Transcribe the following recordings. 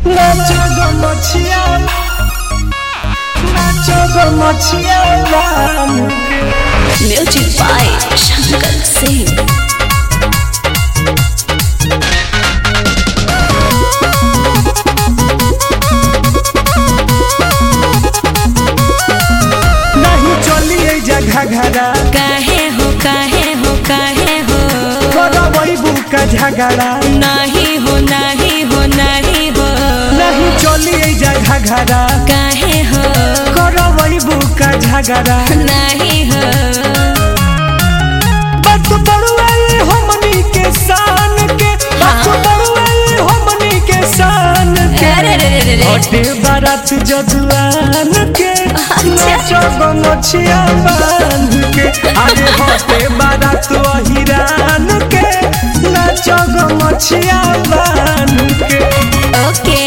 नाचो गो मछिया नाचो गो मछिया राम के म्यूजिक बाय शंकर सिंह नहीं चली ए जगह घरा काहे हो काहे हो काहे हो करवई बुका झगड़ा नहीं हो नहीं हो नहीं हो नहीं चली ए जगह घरा काहे हो करवई बुका झगड़ा नहीं हो बात बड़ुआई हमनी के शान के बात हाँ। बड़ुआई हमनी के शान के अरे रे रे रे रे। हटे बारात जजुआन के नाचो गो मछिया बांध के अरे हटे बारात अहिरान के नाचो गो मछिया बांध के ओके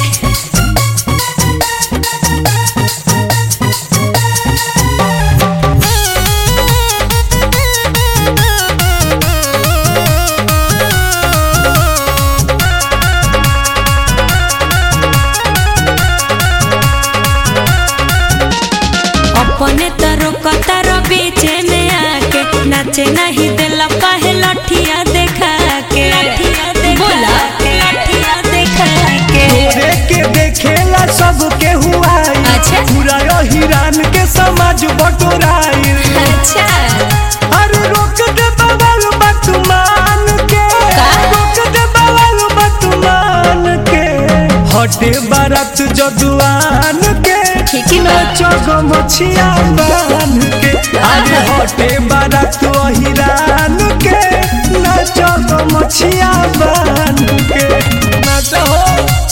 अपने तरो कतारो बीचे में आके नाचे नहीं दिला काहे लठिया देखा के बोला लठिया देखा के तोरे के देखेला सब के हुआ अच्छा। पूरा अहिरान के समाज बटोराई अच्छा अरे रोक दे बवाल बतमान के का? रोक दे बवाल बतमान के हटे बारात जजुआन के ठीक ही बा। नाचो गो मछिया बान के अरे हटे बारात अहिरान के नाचो गो मछिया बान के नाचो हो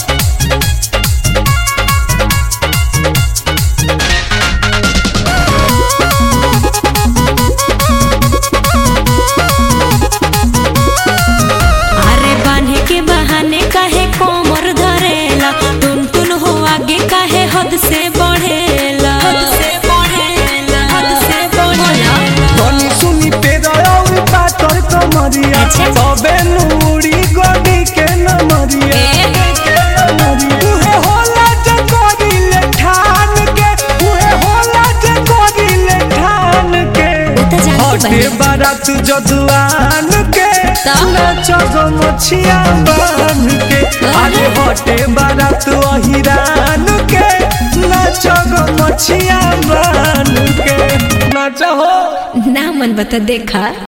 अरे बांधे के बहाने काहे कोमर धरेला टुन टुन हो आगे काहे हद से बढ़ेला हद से बढ़ेला हद से बढ़ेला धनी सुनी पे रही पातर कमरिया अच्छा। तबे नूरी गोदी के नमरिया ए? के नमरिया। उहे होला जे करिले ठान के उहे होला जे करिले ठान के उ त जानती हटे बानी। बारात जजुआन के त? नाचो गो मछिया बान के अरे हटे बारात अहिरान के नाचो गो मछिया बान के नाचो हो ना मन बता देखा